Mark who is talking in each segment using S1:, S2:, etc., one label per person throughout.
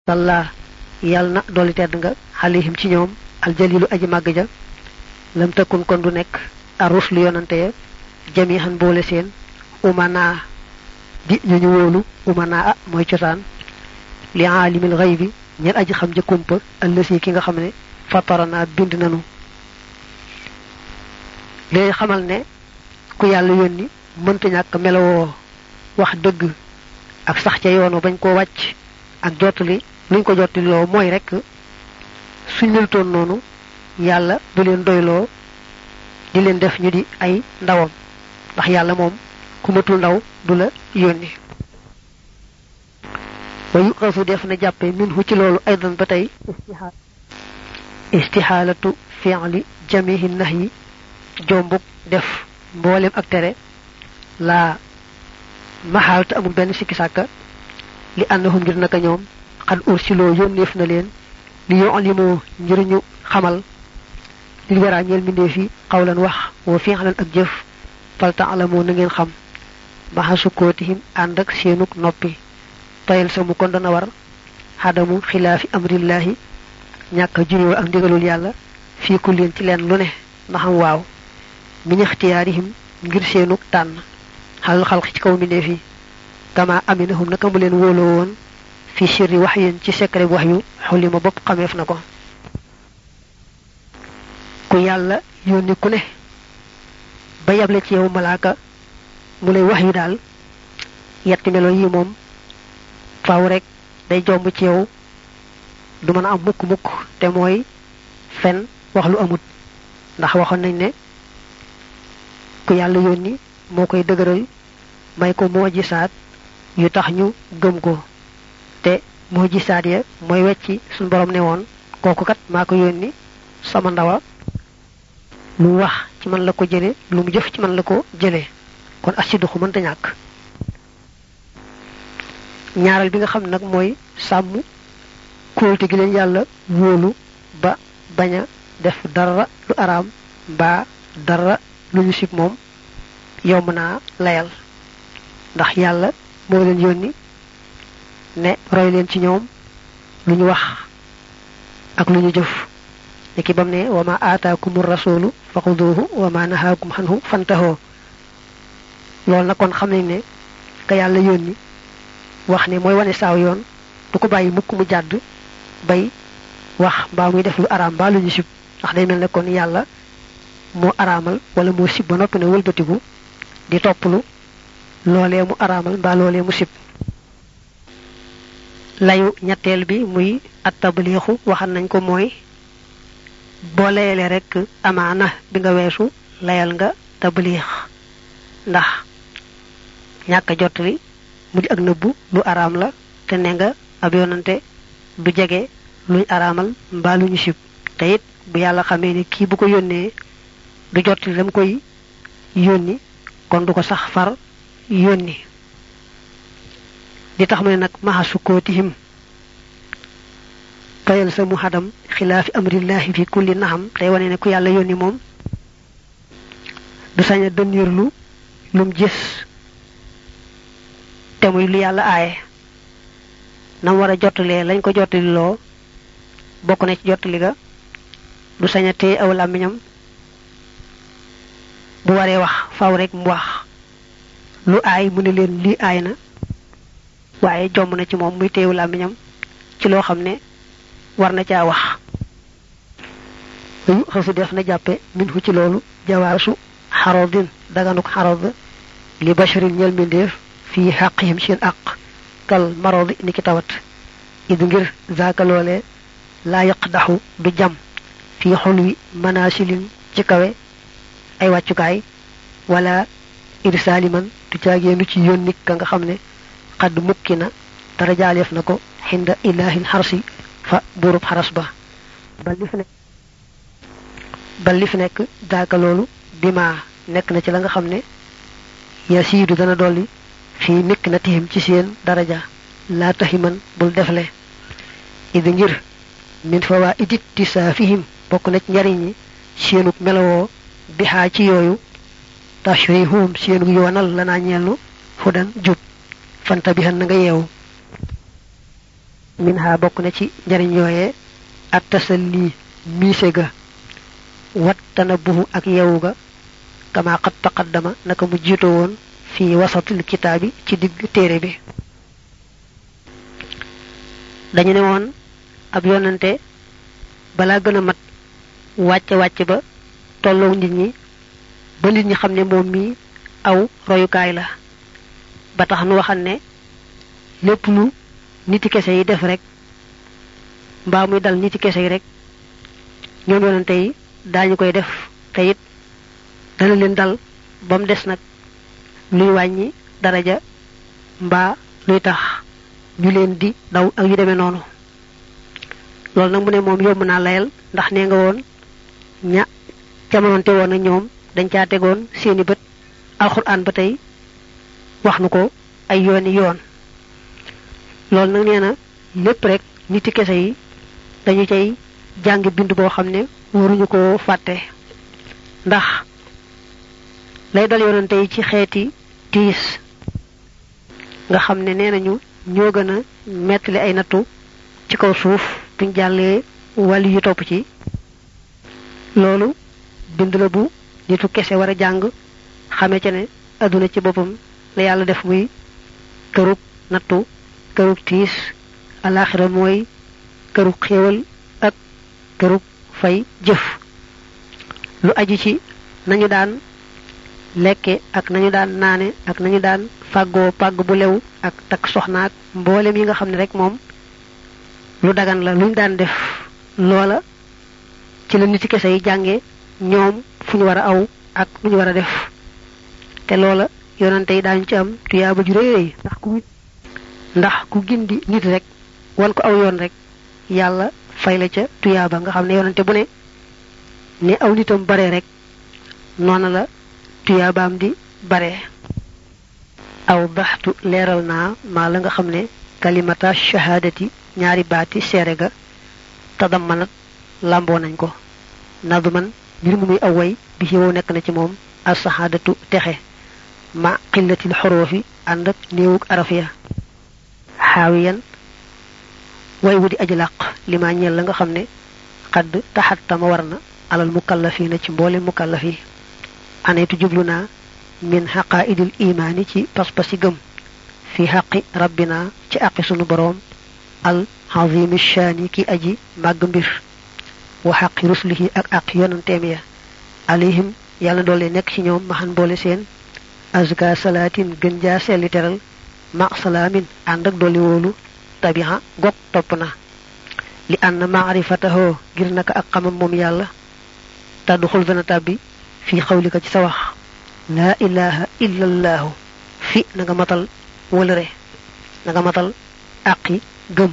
S1: salla yàlla na dolli tedd nga xalihim ci ñoom aljalilu aji màgg ja lam tëkkun kon du nekk arus lu yonante ya jamihan boole seen umana di ñu ñu wóolu umana a mooy cosaan li aalimil xëy bi ñel aji xam ja kumpa ëllësi ki nga xam ne fatarana bind nanu léegi xamal ne ku yàlla yónni mënta ñàkk melowoo wax dëgg ak sax ca yoonu bañ koo wàcc ak jottali luñ ko jottali loo mooy rek suñ melutoon noonu yàlla du leen doyloo di leen def ñu di ay ndawam ndax yàlla moom ku matul ndaw du la yónni wa yuqasu def na jàppe min hu ci loolu aydan ba tey istixaalatu fi'li jamihi nahyi jombuk def mboolem ak tere laa maxaal te amul benn sikki sàkka li annahum ngir naka ñoom xad ursiloo yónneef na leen li yu'limu ngir ñu xamal li waraa ñeel mbindeef yi xawlan wax wa fi'lan ak jëf fal ta'lamu na ngeen xam maxa sukkootihim ànd ak seenuk noppi tayal sa mu kon dana war xadamu xilaafi amrillahi ñàkk a juyoo ak ndigalul yàlla fii ku leen ci leen lu ne na xam waaw min ixtiyaarihim ngir seenuk tànn xalal xalq ci kaw mbindeef yi kama aminahum naka mu leen wóoloo woon fi sirri wax yéen ci secret wax yu xulli ma bopp xameef na ko ku yàlla yónni ku ne ba yable ci yow malaaka mu lay wax yu daal yetti melo yi moom faaw rek day jomb ci yow du mën a am mukk mukk te mooy fen wax lu amut ndax waxoon nañ ne ku yàlla yónni moo koy dëgëral may ko moo gisaat yu tax ñu gëm ko te moo gisaat ya mooy wecci suñ borom ne woon kooku kat maa ko yónni sama ndawa lu mu wax ci man la ko jële lu mu jëf ci man la ko jële kon asiduxu mënta ñàkk ñaareel bi nga xam nag mooy sàmm kóolte gi leen yàlla wóolu ba bañ a def dara lu araam mbaa dara lu ñu sib moom yomb naa layal ndax yàlla moo leen yónni ne roy leen ci ñoom lu ñu wax ak lu ñu jëf ne ki bam ne wa ma aataakumur rasulu faxuduhu wa ma nahaakum xanhu fantahoo loolu nag kon xam nañ ne ka yàlla yónni wax ne mooy wane saaw yoon du ko bàyyi mukk mu jàdd bay wax mbaa muy def lu araam mbaa lu ñu sib ndax day mel ne kon yàlla moo araamal wala moo sib ba noppi ne wëlbatiku di topplu loolee mu araamal mbaa loolee mu sib layu ñetteel bi muy at tabliixu waxal nañ ko mooy boo layalee rek amaana bi nga weesu layal nga tabliix ndax ñàkk a jottali mu di ak nëbbu lu araam la te ne nga ab yonante du jege luñ araamal mbaa lu ñu sib te it bu yàlla xamee ni kii bu ko yónnee du jottali dam koy yónni kon du ko sax far yónni di tax mu ne nag maxa sukkootihim fayal sa mu xadam xilaafi amrillahi fi kulli naxam tey wane ne ku yàlla yónni moom du sañ a dënniirlu lum gis te muy lu yàlla aaye nam war a jottalee lañ ko jottali loo bokk na ci jottali ga du sañ a téye aw làmmiñam bu waree wax faw rek mu wax lu aay mu ne leen lii aay na waaye jomb na ci moom muy téewu làmmiñam ci loo xam ne war na caa wax yu xasu def na jàppe min hu ci loolu jawaasu xarodin daganuk xarod li basharin ñel mbindeef fii xaqihim seen aq kal marodi ni ki tawat id ngir zaaka loole laa yaqdaxu du jam fii xulwi manasilin ci kawe ay wàccukaay wala irsaaliman du caageenu ci yónnik ka nga xam ne xadd mukki na dara jaaleef na ko xinda ilahin xarsi fa buurub xaras ba bal li fi nekk bal li fi nekk daaka loolu bima nekk na ci la nga xam ne yasiidu dana dolli fii mikk na tihim ci seen daraja laa taximan bul defle idi ngir min fawaa idit tisaafihim bokk na ci njariñ ñi seenug melowoo bixaa ci yooyu tashrihum seenug yoonal lanaa ñeelu fudan jub fanta bi na nga yeewu min ha bokk na ci njariñ yooyee at tasalli miise ga wat tanabuhu ak yewu ga kama qad taqaddama naka mu jiito woon fi wasatil kitaabi ci digg téere bi dañu ne woon ab yonante balaa gën a mat wàcce wàcce ba tolloo nit ñi ba nit ñi xam ne moom mi aw royukaay la ba tax nu waxal ne lépp lu niti kese yi def rek mbaa muy dal niti kese yi rek ñoom yonante yi daañu koy def te it dana leen dal ba mu des nag luy wàññi daraja mbaa luy tax ñu leen di daw ak yu demee noonu loolu nag mu ne moom yomb naa layal ndax nee nga woon ña jamononte woon ak ñoom dañ caa tegoon seeni bët alxuraan ba tey wax nu ko ay yooni yoon loolu nag nee na lépp rek niti kese yi dañu cay jàng bind boo xam ne waruñu ko fàtte ndax lay dal yonante yi ci xeeti tiis nga xam ne nee nañu ñoo gën a mettali ay nattu ci kaw suuf buñ jàllee wàlli yu topp ci loolu bind la bu nitu kese war a jàng xame ca ne adduna ci boppam la yàlla def muy kërug nattu kërug tiis alaxira mooy kërug xéewal ak kërug fay jëf lu aju ci nañu daan lekke ak nañu daan naane ak nañu daan fàggoo pàgg bu lew ak takk soxnaak mboolem yi nga xam ne rek moom lu dagan la luñ daan def loola ci la nit ci kese yi jànge ñoom fu ñu war a aw ak lu ñu war a def te loola yonante yi daañu ci am tuyaaba ju rëy rëy ndax ku ndax ku gindi nit rek wan ko aw yoon rek yàlla fay la ca tuyaaba nga xam ne yonante bu ne ne aw nitam bare rek noona la tuyaabaam di bare aw baxtu leeral naa maa la nga xam ne kalimata shahaadati ñaari baati seere ga tadammanat làmboo nañ ko nadman mbir mu muy aw way bi ci wow nekk na ci moom alsahaadatu texe ma xillatil xoroofi ànd ak néewug araf ya xaawiyan way wu di aji làq li ma ñeel la nga xam ne xadd taxattama war na alal mukallafina ci mboole mukallaf yi aneetu jublu naa min xaqaaidil imaani ci pas-pasi gëm fi xaqi rabbina ci aqi sunu boroom al azimi shaani ki aji màgg mbir wa xaqi ruslihi ak aqi yonanteem ya alayhim yàlla doole nekk ci ñoom maxan boole seen azka salaatin gën jaa selli teral ma salaamin ànd ak dolli wóolu tabiha gog topp na li ànd maarifatahoo ngir naka ak xamam moom yàlla tàddu xul dana tàbbi fii xawlika ci sa wax laa ilaha illa allaahu fi na nga matal wëlëre na nga matal àqi gëm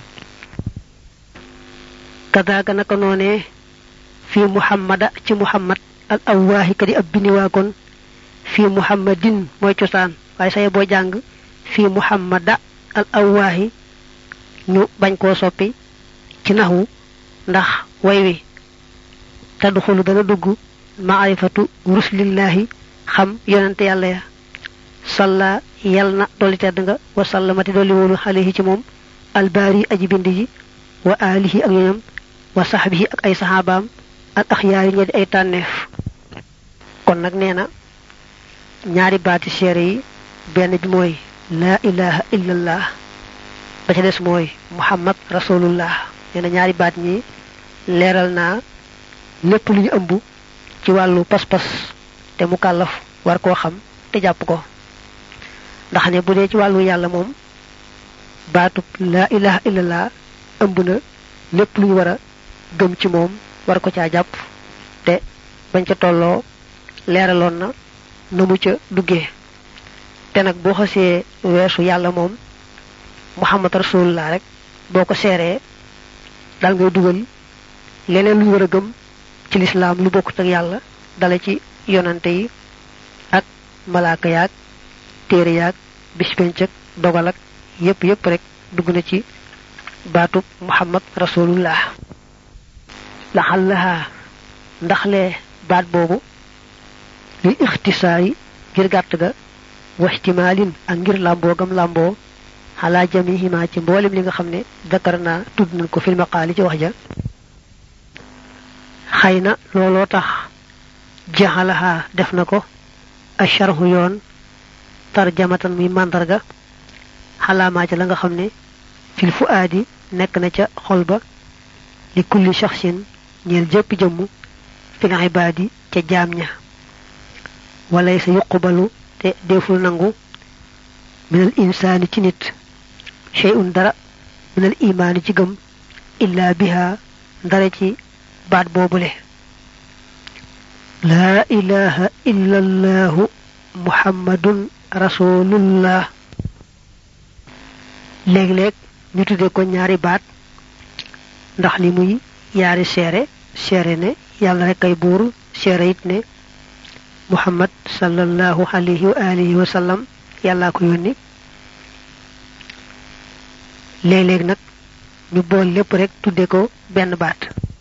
S1: kadaaka naka noonee fi muhammada ci muhammad al awwaahi kadi ab biniwaakoon fi muhammadin mooy cosaan waaye saye boo jàng fi muhammada al awwaahi ñu bañ koo soppi ci naxwu ndax way wi tadxulu dana dugg maarifatu rusulillahi xam yonente yàlla ya salla yal na dolli tedd nga wa sallamati dolli wóolu alayhi ci moom albaari aji bind ji wa alihi ak ñoñam wa saxbihi ak ay saxaabaam al axyaari ñe di ay tànneef kon nag nee na ñaari baati seere yi benn bi mooy laa ilaha illallah ba ca des mooy muhammad rasulullah nee na ñaari baat ñi leeral naa lépp lu ñu ëmb ci wàllu pas-pas te mu kàllaf war koo xam te jàpp ko ndax ne bu dee ci wàllu yàlla moom baatub laa ilaha illallah ëmb na lépp lu ñu war a gëm ci moom war ko caa jàpp te bañ ca tolloo leeraloon na na mu ca duggee te nag boo xasee weesu yàlla moom muhammad rasulullah rek boo ko seeree dal ngay dugal leneen lu ñu war a gëm ci lislaam lu bokkut ak yàlla dala ci yonante yi ak malaaka yaag téere yaag bispenc ak dogal ak yépp yépp rek dugg na ci baatub muhammad rasulullah laxallaha ndaxle baat boobu lil ixtisaari ngir gàtt ga waxtimaalin ak ngir làmboo gam làmboo xalaa jamihima ci mboolem li nga xam ne dakar naa tudd nañ ko fil maqaali ci wax ja xëy na looloo tax jaxalaha def na ko asharhu yoon tarjamatan muy màndarga xalaamaa ca la nga xam ne fil fu aadi nekk na ca xol ba li kulli shaxsin ñeel jëpp jëmm fil ibaadi ca jaam ña walay sa yuqbalu te deful nangu minal insaani ci nit shay'un dara minal imaani ci gëm illa biha ndara ci baat boobule laa ilaha illa allahu muhammadun rasulullah léeg-léeg ñu tudde ko ñaari baat ndax li muy yaari seere seere ne yàlla rek ay buur seere it ne muhammad sallallahu alayhi wa alihi wa sallam yàllaa ko yónni léeg-léeg nag ñu bool lépp rek tudde ko benn baat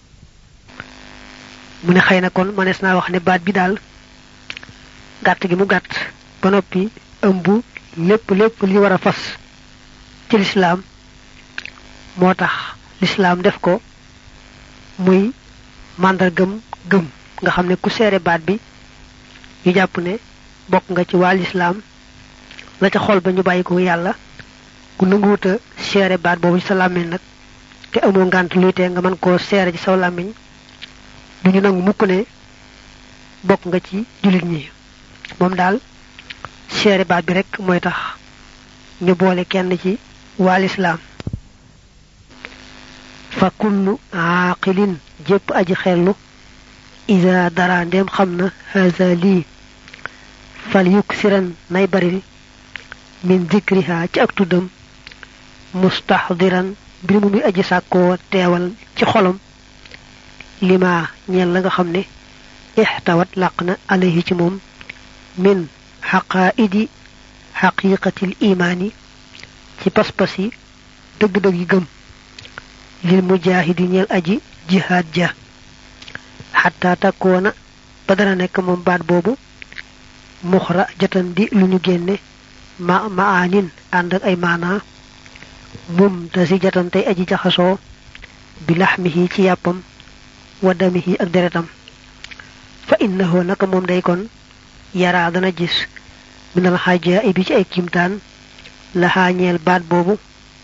S1: mu ne xëy na kon mënees naa wax ne baat bi daal gàtt gi mu gàtt ba noppi ëmb lépp lépp li war a fas ci lislaam moo tax lislaam def ko muy màndargam gëm nga xam ne ku seere baat bi ñu jàpp ne bokk nga ci waa lislaam la ca xol ba ñu bàyyi ko yàlla ku nanguwuta seere baat boobu ci sa làmmiñ nag te amoo ngànt luy tee nga mën koo seere ci saw làmmiñ du ñu nangu mukk ne bokk nga ci jullit ñi moom daal seere baat bi rek mooy tax ñu boole kenn ci waa lislaam fa kullu aaqilin jépp aji xellu ida dara ndem xam na haza lii fal yuksiran nay baril min zikriha ci ak tuddam mustaxdiran mbir mu muy aji sàkkoo teewal ci xolam lima ñeel la nga xam ne ixtawat làq na alayhi ci moom min xaqaaidi xaqiqatil imaani ci pas-pas yi dëgg-dëgg yi gëm lil mujaahidi ñeel aji jihaad ja xataa takkoona ba dana nekk moom baat boobu muxra jatan di lu ñu génne ma maanin ànd ak ay maanaa mum da si jatan tey aji jaxasoo bi laxmihi ci yàppam wa damihi ak deretam fa innahu naka moom day kon yaraa dana gis minal xaaja bi ci ay kimtaan la xaañeel baat boobu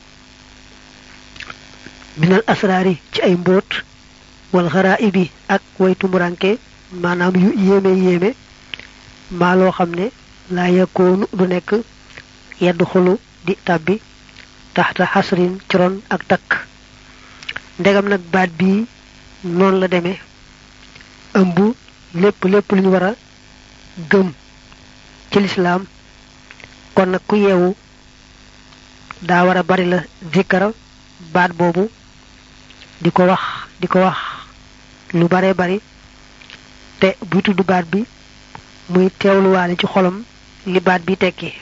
S1: minal asraari ci ay mbóot wal xaraibi ak way tumuranke maanaam yu yéeme yéeme maa loo xam ne laa yakoonu du nekk yedd xulu di tàbbi taxta xasrin ci ron ak takk ndegam nag baat bii noonu la demee ëmb lépp lépp lu ñu war a gëm ci lislaam kon nag ku yeewu daa war a bari la zikkara baat boobu di ko wax di ko wax lu bare bari te buy tudd baat bi muy teewluwaale ci xolam li baat bi tekki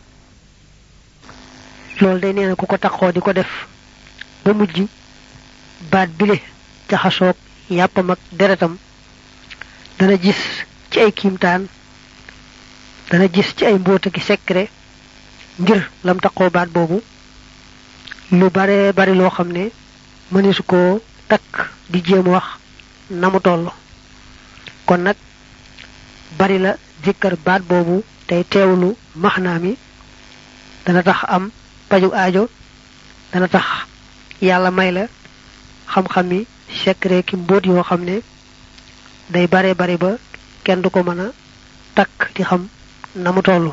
S1: loolu day nee na ku ko taxoo di ko def ba mujj baat bile jaxasoog yàppam ak deretam dana gis ci ay kiimtaan dana gis ci ay mbóota ki secret ngir lam taxoo baat boobu lu bare bari loo xam ne mëneesu koo takk di jéem wax na mu toll kon nag bari la zikkar baat boobu tey teewlu maxnaa mi dana tax am paju aajo dana tax yàlla may la xam-xam yi secret ki mbóot yoo xam ne day bare bari ba kenn du ko mën a takk di xam na mu toll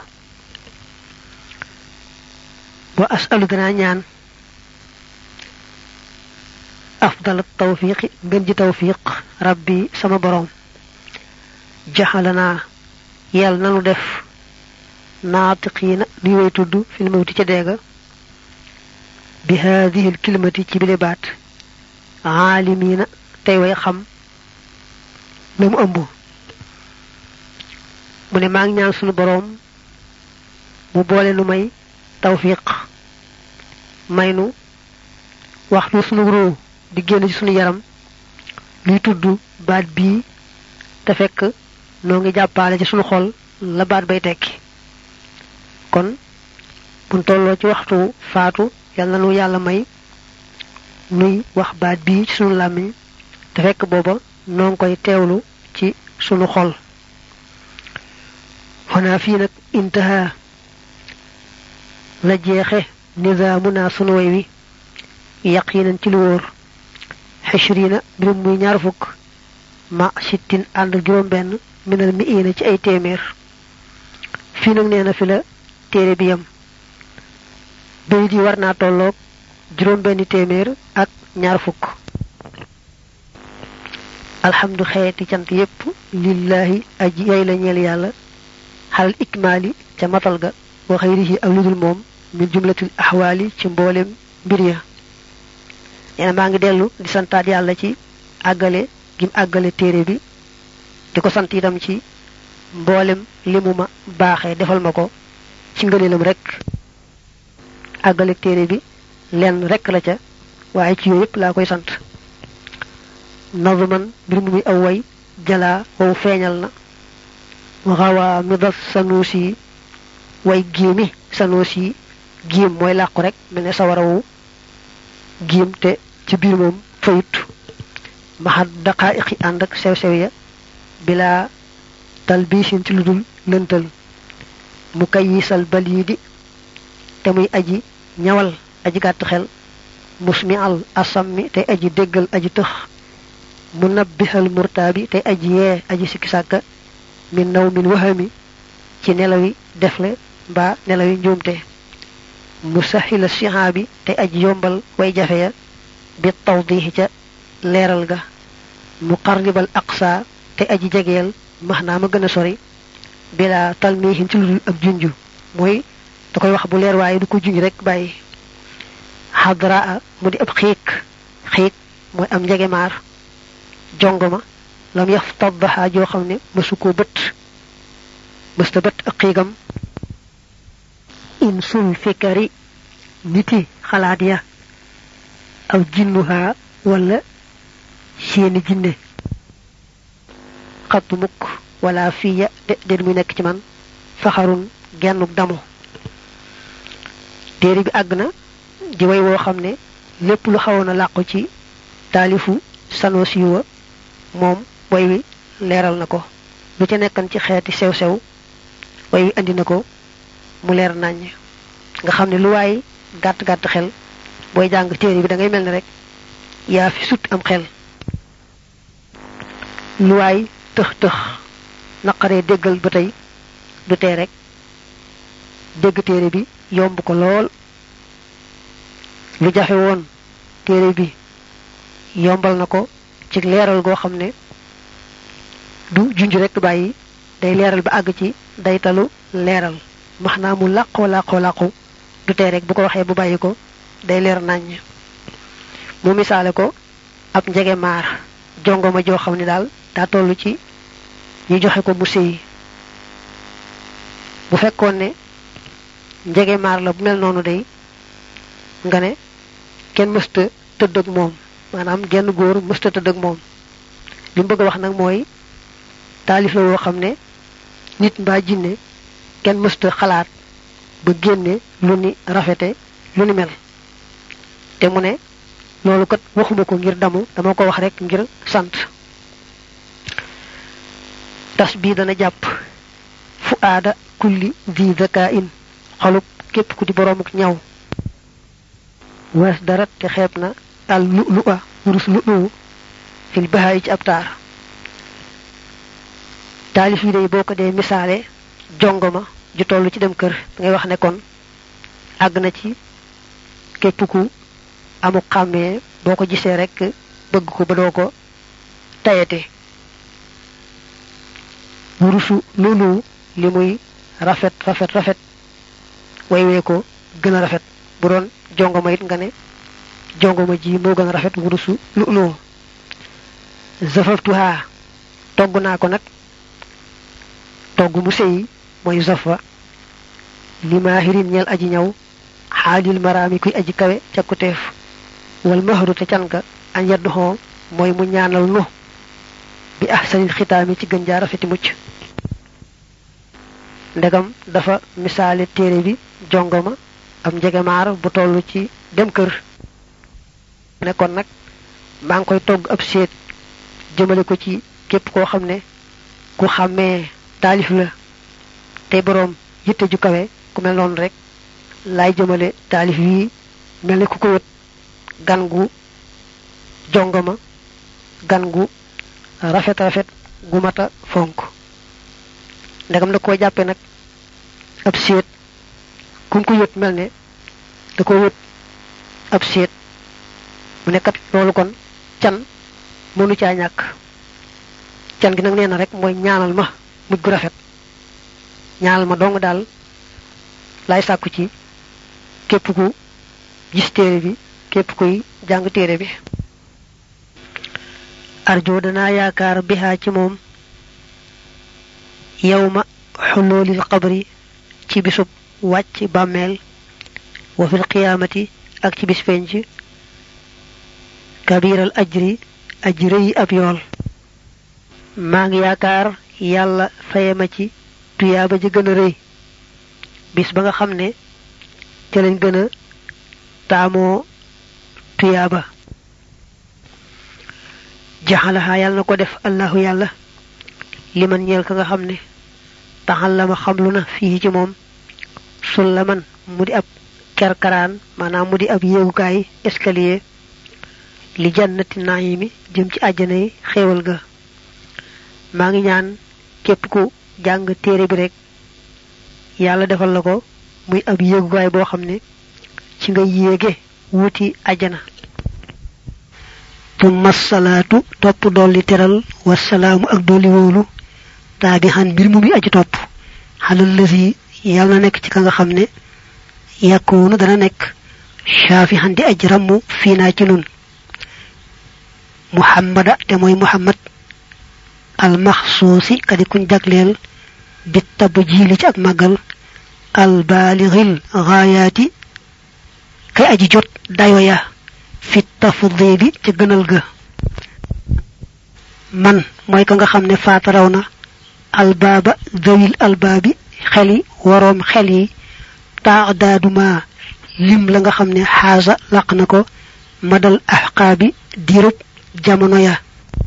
S1: wa asalu danaa ñaan afdal tawfiqi ngën ji tawfiq rabbi sama borom jaxalanaa yàlla nanu def naatiqiina nuy way tudd fil mawti ca deega bi haadihi l kilimati ci bile baat aalimiina tey way xam la mu ëmb mu ne maa ngi ñaan sunu boroom mu boole nu may tawfiq may nu waxtu sunu ruu di génn ci sunu yaram luy tudd baat bii te fekk noo ngi jàppaale ci sunu xol la baat bay tekki kon bu tolloo ci waxtu faatu yal na nu yàlla may nuy wax baat bii ci sunu làmmiñ te fekk booba noo ngi koy teewlu ci sunu xol xanaa fii nag intaha la jeexe nizaamuna sunu way wi yaqinan ci lu wóor xishrina mbirum muy ñaar fukk ma sittin ànd juróom benn minal mi ina ci ay téeméer fii nag nee na fi la téere bi yam bayit yi war naa tolloog juróom benn téeméer ak ñaar fukk alhamdu xeeti cant yépp lillahi aji yay la ñeel yàlla xalal ikmaali ca matal ga wa xayrihi ak ludul moom min jumlatil axwaali ci mboolem mbir ya nee na maa ngi dellu di santaat yàlla ci àggale gim àggale téere bi di ko sant itam ci mboolem li mu ma baaxee defal ma ko ci ngëneelam rek àggale téere bi lenn rek la ca waaye ci yooyu yëpp laa koy sant nazman mbir mu muy aw way jalaa wow feeñal na waxawaa mi das sanuusi way giimi sanuusi giim mooy làqu rek mel ne sawarawu giim te ci biir moom fayut maxat daqaa'iqi ànd ak sew-sew ya bilaa talbiisin ci lu dul lëntal mu kayisal baliidi te muy aji ñawal aji gàtt xel musmi al asammi tey aji déggal aji tëx mu nabbihal murtaabi tey aji yee aji sikki sàkka min naw min wahami ci nelawi defle mbaa nelawi njuumte mu sahila sihaabi tey aji yombal way jafe ya bi tawdihi ca leeral ga mu qarribal aqsa tey aji jegeel max naa ma gën a sori bila talmihin ci lu dul ak junju mooy da koy wax bu leer waaye du ko junj rek bàyyi xadraa mu di ab xiik xiik mooy am njegemaar jongoma lam yaf taddaxa joo xam ne mësu koo bët mësta bët ak xiigam in sul fikari niti xalaat ya aw jinnuhaa wala seeni jinne xattu mukk wala fiya de den muy nekk ci man faxarun gennuk damu téere bi àgg na di way woo xam ne lépp lu xawoon a làqu ci taalifu sanosi wa moom way wi leeral na ko lu ca nekkan ci xeeti sew-sew way wi andi na ko mu leer naññ nga xam ne lu waay gàtt-gàtt xel booy jàng téere bi da ngay mel ne rek yaa fi sut am xel lu waay tëx-tëx naqaree déggal ba tey du tee rek dégg téere bi yomb ko lool lu jafe woon téere bi yombal na ko ci leeral goo xam ne du junj rek bàyyi day leeral ba àgg ci daytalu leeral max naa mu làqoo làqoo làqu du tee rek bu ko waxee bu bàyyi ko day leer naññ mu misaale ko ab njege maar jongoma joo xam ne daal daa toll ci ñu joxe ko mu sëyi bu fekkoon ne njege maar la bu mel noonu day nga ne kenn mësta tëdd ak moom maanaam genn góor mësta tëdd ak moom li mu bëgg a wax nag mooy taalif la woo xam ne nit mbaa jinne kenn mësta xalaat ba génne lu ni rafete lu ni mel te mu ne loolu kat waxuma ko ngir damu dama ko wax rek ngir sant tas bii dana jàpp fu aada kulli di zaka in xolub képp ku di boroomuk ñaw wees dara te xeeb na al lu lu a wurus lu lu fil bahaay ci ab taar taalif yi day boo ko dee misaale jongoma ju toll ci dem kër da ngay wax ne kon àgg na ci képp ku amu xàmmee boo ko gisee rek bëgg ko ba doo ko tayete wurusu loolu li muy rafet rafet rafet waywee ko gën a rafet bu doon jongoma it nga ne jongoma ji moo gën a rafet wurusu loolu zafaftuha togg naa ko nag togg mu sëyi mooy zafa li maahirin ñeel aji ñaw xaalil maraami kuy aji kawe cakkuteef wal mahru te can ga añ yadduxoo mooy mu ñaanal nu bi ahsanil xitaami ci gën jaa rafeti mucc ndegam dafa misaale téere bi jongoma am njegemaar bu toll ci dem kër ne kon nag maa ngi koy togg ab seet jëmale ko ci képp koo xam ne ku xàmmee taalif la tey boroom yitte ju kawe ku mel noonu rek laay jëmale taalif yi mel ne ku ko wët gan gu jongama gan gu rafet rafet gu mata fonk ndegam da koo jàppe nag ab seet kum ko wët mel ne da ko wët ab seet mu nekkat loolu kon can mënu caa ñàkk can gi nag nee na rek mooy ñaanal ma mujj gu rafet ñaanal ma dong daal laay sàkku ci képp ku gis téere bi képp kuy jàng téere bi arjo danaa yaakaar bihaa ci moom yawma xulloolil qabri ci bisub wàcc bàmmeel wa fil qiyaamati ak ci bis penc kabiral ajri ajri yi ab yool maa ngi yaakaar yàlla faye ma ci tuyaaba ji gën a rëy bis ba nga xam ne ca lañ gën a taamoo tuyaaba jaxalaxaa yàlla na ko def allahu yàlla liman ñeel ka nga xam ne taxal la ma xamlu na fii ci moom sullaman mu di ab kerkaraan maanaam mu di ab yéegukaay escalier li jannati naayimi jëm ci àjjana yi xéewal ga maa ngi ñaan képp ku jàng téere bi rek yàlla defal la ko muy ab yéegukaay boo xam ne ci nga yéege wuti àjjana tumma salaatu topp dolli teral wasalaamu ak dolli wóolu taabi xan mbir mu muy aji topp xalal lësi yàlla na nekk ci ka nga xam ne yàkkoonu dana nekk shaafi xan di aj ramm fii naa ci nun muhammada te mooy muhammad almaxsuusi kadi kuñ jagleel bi tab jiili ci ak màggal albaalixil gaayaati kay aji jot dayo ya fi tafdili ca gënal ga man mooy ka nga xam ne faataraw na albaaba zawil albaabi xeli waroom xel yi taadaaduma lim la nga xam ne xaasa laq na ko madal axqaabi diirub jamono ya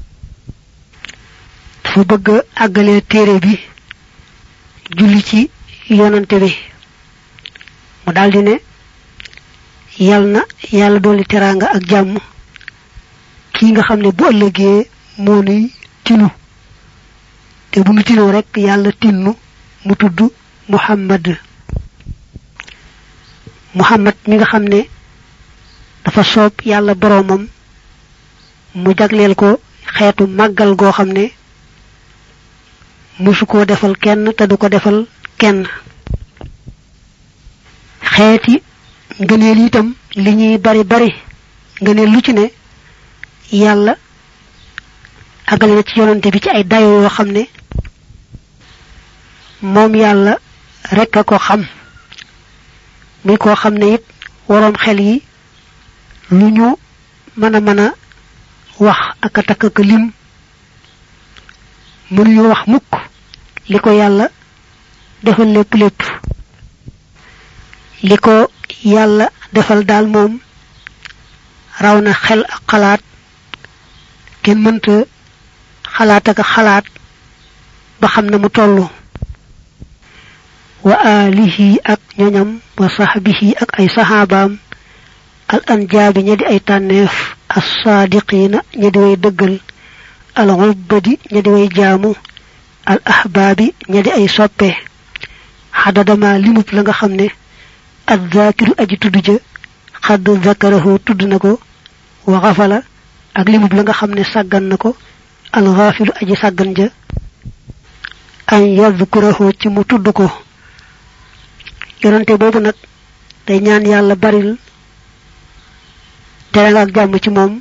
S1: dafa bëgg àggalee téere bi julli ci yonante bi mu daldi ne yal na yàlla dolli teraanga ak jàmm kii nga xam ne bu ëllëgee moo nuy tinu te bu nu tinoo rek yàlla tinnu mu tudd muhammad muhammad mi nga xam ne dafa soob yàlla boroomam mu jagleel ko xeetu màggal goo xam ne musu koo defal kenn te du ko defal kenn xeeti ngëneel itam li ñuy bari bari ngëneel lu ci ne yàlla àggale na ci yonante bi ci ay dayo yoo xam ne moom yàlla rek a ko xam muy koo xam ne it waroom xel yi lu ñu mën a mën a wax ak a takk ak lim mënuñu wax mukk li ko yàlla defal lépp lépp li ko yàlla defal daal moom raw na xel ak xalaat kenn mënta xalaat ak xalaat ba xam na mu tollu wa alihi ak ñoñam wa sahbihi ak ay saxaabaam al anjaabi ña di ay tànneef assaadiqiina ña di way dëggal al ubbadi ña di way jaamu al ahbaabi ña di ay soppe xadadama limub la nga xam ne azzaakiru aji tudd ja xadd zakarahu tudd na ko wa xafala ak limub la nga xam ne sàggan na ko al xaafilu aji sàggan ja an yadkurahu ci mu tudd ko yonante boobu nag day ñaan yàlla baril tere nga ak jàmm ci moom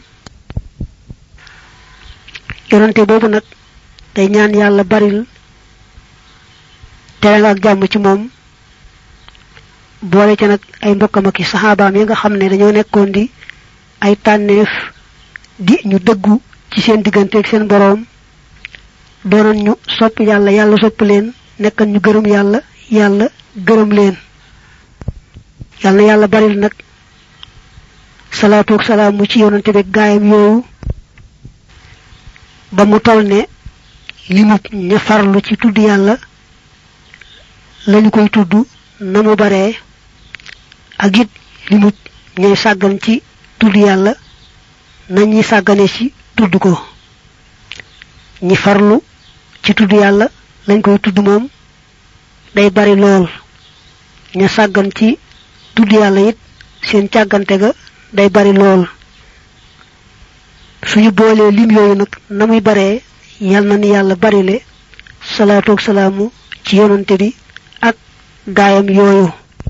S1: yonante boobu nag day ñaan yàlla baril tere nga ak jàmm ci moom boole ca nag ay mbokkam ak i saxaabaam yi nga xam ne dañoo nekkoon di ay tànneef di ñu dëggu ci seen diggante ak seen boroom doonoon ñu sopp yàlla yàlla sopp leen nekkan ñu gërëm yàlla yàlla gërëm leen yàlla na yàlla baril nag salaatu ak salaamu ci yonante bi gaayam yooyu ba mu tol ne limub ña farlu ci tudd yàlla lañu koy tudd na mu baree ak it limub ñay sàggan ci tudd yàlla nañuy sàggane ci tudd ko ñi farlu ci tudd yàlla lañ koy tudd moom day bari lool ña sàggan ci tudd yàlla it seen càggante ga day bari lool suñu boolee lim yooyu nag na muy baree yal na ni yàlla barile salaatu ak salaamu ci yonante bi ak gaayam yooyu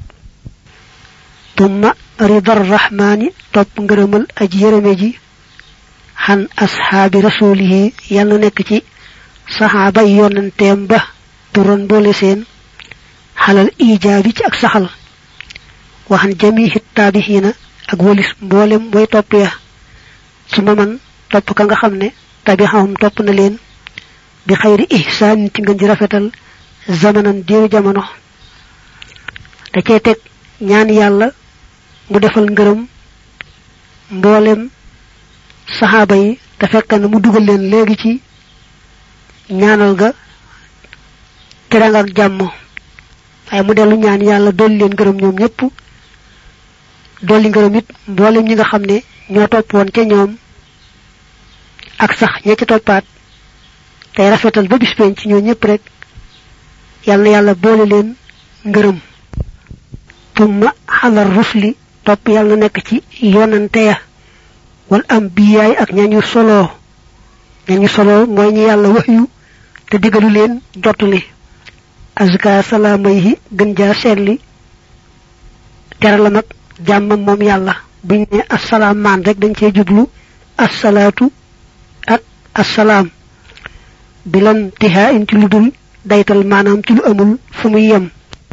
S1: tumma ridar rahmaani topp ngërëmal aji yërëme ji xan ashaabi rasulihi yal na nekk ci saxaaba yi yonanteem ba turan boole seen xalal ijaabi ci ak saxal waxan jamihi taabixiina ak walis mboolem way topp ya su ma man topp ka nga xam ne tabixahum topp na leen bi xayri ihsaan ci ngën ji rafetal zamanan diiru jamono da cee teg ñaan yàlla mu defal ngërëm mboolem saxaaba yi te fekk na mu dugal leen léegi ci ñaanal ga teranga ak jàmm waaye mu dellu ñaan yàlla dolli leen ngërëm ñoom ñëpp dolli ngërëm it mboolem ñi nga xam ne ñoo toppoon ca ñoom ak sax ña ca toppaat tey rafetal ba bis penc ñoo ñëpp rek yal na yàlla boole leen ngërëm tumma xalal rusli topp yàlla nekk ci yonante ya wal am biyaay ak ñañu solo ñañu solo mooy ñi yàlla wax yu te digalu leen jottali azka salaamayhi gën jaa seetli teralam ak jàmmam moom yàlla buñ ne assalaam maan rek dañ cee jublu assalaatu ak assalaam bilan tihaa in ci lu dul daytal maanaam ci lu amul fu muy yem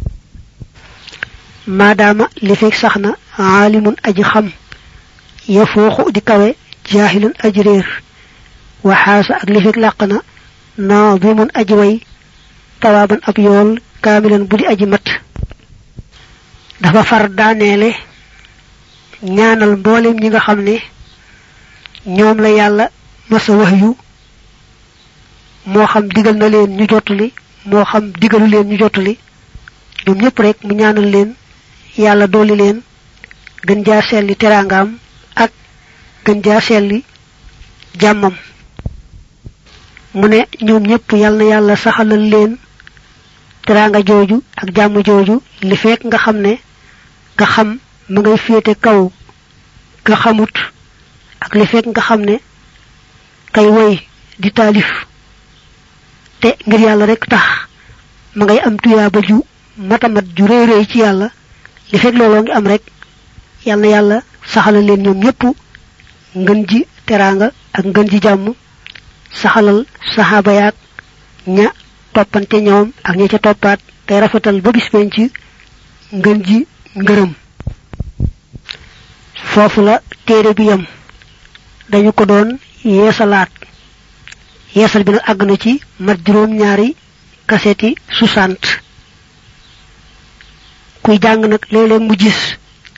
S1: maadaama li fekk sax na aalimun aji xam ya fooxu di kawe jaahilun aji réer waxaasa ak li fekk làq na naadimun aji way tawaaban ab yool kaamilan bu di aji mat dafa far daaneele ñaanal mboolem ñi nga xam ne ñoom la yàlla masa wax yu moo xam digal na leen ñu jottali moo xam digalu leen ñu jottali ñoom ñëpp rek mu ñaanal leen yàlla dolli leen gën jaa selli teraangaam ak gën jaa selli jàmmam mu ne ñoom ñëpp yàlla na yàlla saxalal leen teraanga jooju ak jàmm jooju li fekk nga xam ne nga xam ma ngay féete kaw nga xamut ak li fekk nga xam ne kay woy di taalif te ngir yàlla rek tax ma ngay am tuyaaba ju matamat ju réy réy ci yàlla li fekk looloo ngi am rek yal na yàlla saxalal leen ñoom ñëpp ngën ji teraanga ak ngën ji jàmm saxalal saxaaba yaag ña toppante ñoom ak ña ca toppaat tey rafetal ba bis penc ngën ji ngërëm foofu la téere bi yam dañu ko doon yeesalaat yeesal bi nag àgg na ci mat juróom ñaari kaseti soixante kuy jàng nag léeg-léeg mu gis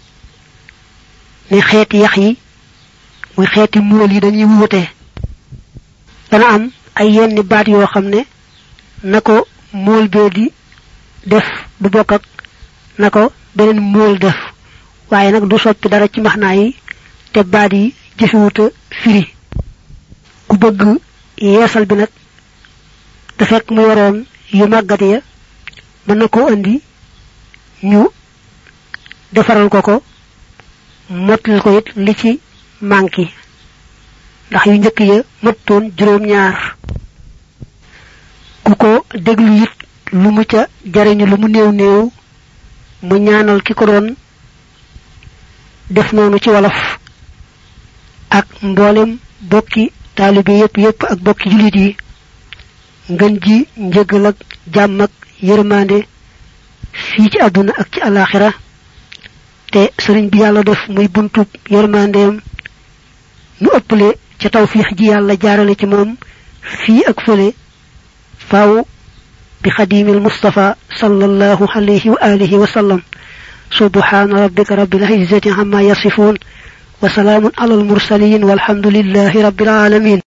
S1: ne xeeti yax yi muy xeeti muul yi dañuy wuute dana am ay yenn baat yoo xam ne na ko mool bee di def du bokk ak na ko beneen mool def waaye nag du soppi dara ci maxnaa yi te baat yi jëfewuta firi ku bëgg yeesal bi nag te fekk mu yoroon yu màggat ya mën na koo indi ñu defaral ko ko mottal ko it li ci manki ndax yu njëkk ya mëttoon juróom-ñaar ku ko déglu it lu mu ca jariñu lu mu néew néew mu ñaanal ki ko doon def noonu ci wolof ak mboolem bokki taalibe yépp yépp ak bokki julit yi ngën ji njëgal ak jàmm ak yërmande fii ci àdduna ak ci alaxira te sëriñ bi yàlla def muy buntub yërmandeem nu ëppale ca tawfiix ji yàlla jaarale ci moom fii ak fële faaw bi xadimil mustafa sallallahu alayhi wa alihi wa sallam subhana rabbika rabbil izzati amma yasifun wa salamun alal mursalin walhamdulillahi rabbil alamin